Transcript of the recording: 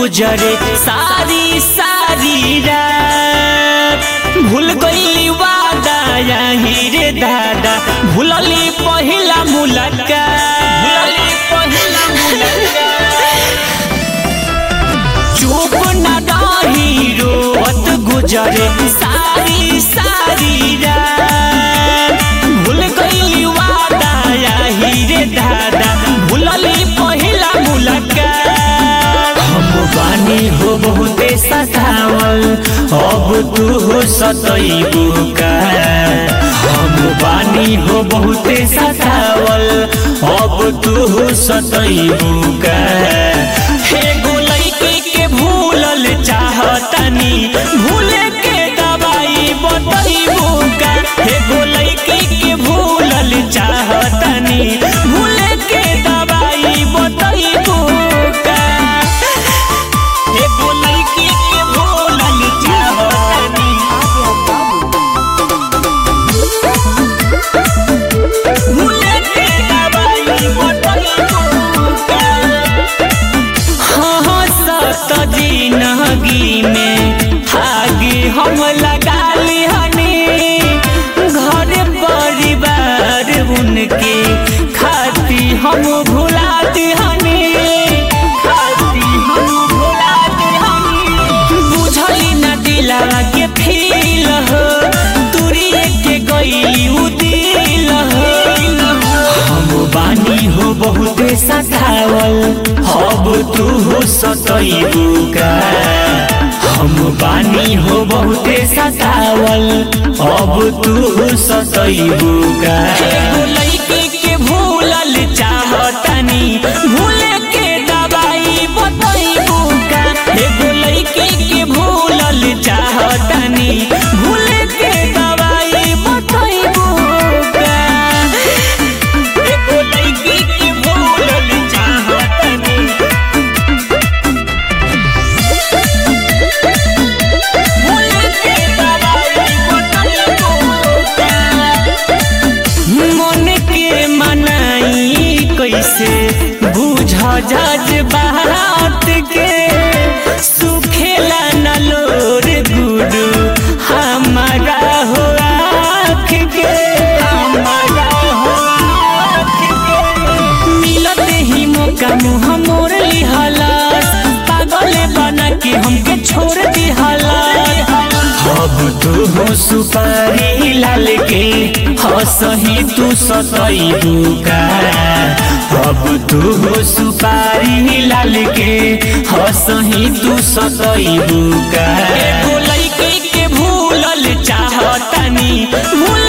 गुजरे सारी सारी रात भूल गईली वादा यही रे दादा भूलली पहिला मुलाकात भूलली पहिला मुलाकात चुप न रही रोत गुजरे सारी सारी रात भूल गईली वादा यही रे दादा भूलली पहिला मुलाकात हम बानी हो बहुते सतावल अब तू हो सतैबू का हम बानी हो बहुते सतावल अब तू हो सतैबू का हे गोलैकी के भूलल चाहतनी भूले के दवाई बतैबू का हे गोलैकी के भूलल चाहतनी भूले के दवाई बतैबू का हे गोलैकी के भूलल चाहतनी भूले के दवाई बतैबू का हाँ सत जिंदगी में आगे हम लगा लिहनी घर परिवार उनके खाती हम भुला दिहनी खाती हम भुला दिहनी बुझली न दिला के फील हो तुरिए के गई उ दिल हो हम बानी हो बहुते सतावल अब तू हो सतैबू का हम बानी हो बहुते सतावल अब तू हो सतैबू का एगो लड़की के भूलल चाहतनी भूले के दवाई बतैबू का एगो लड़की के भूलल चाहतनी भूले के दवाई बतैबू का एगो लड़की के भूलल चाहतनी भूले के दवाई बतैबू का मन के मनाई कैसे बुझ जज बात के सुखेला नलोर गुरु हमारा हो आँख के हमारा हो आँख के मिलत ही मौका मुँह मोर लिहलस पागल बना के हमके छोड़ दिहलस अब तू हो सुपारी लाल के हसही तू सतैबू का अब तू हो सुपारी लाल के हसही तू सतैबू का एगो लड़की के भूलल चाहतनी भूल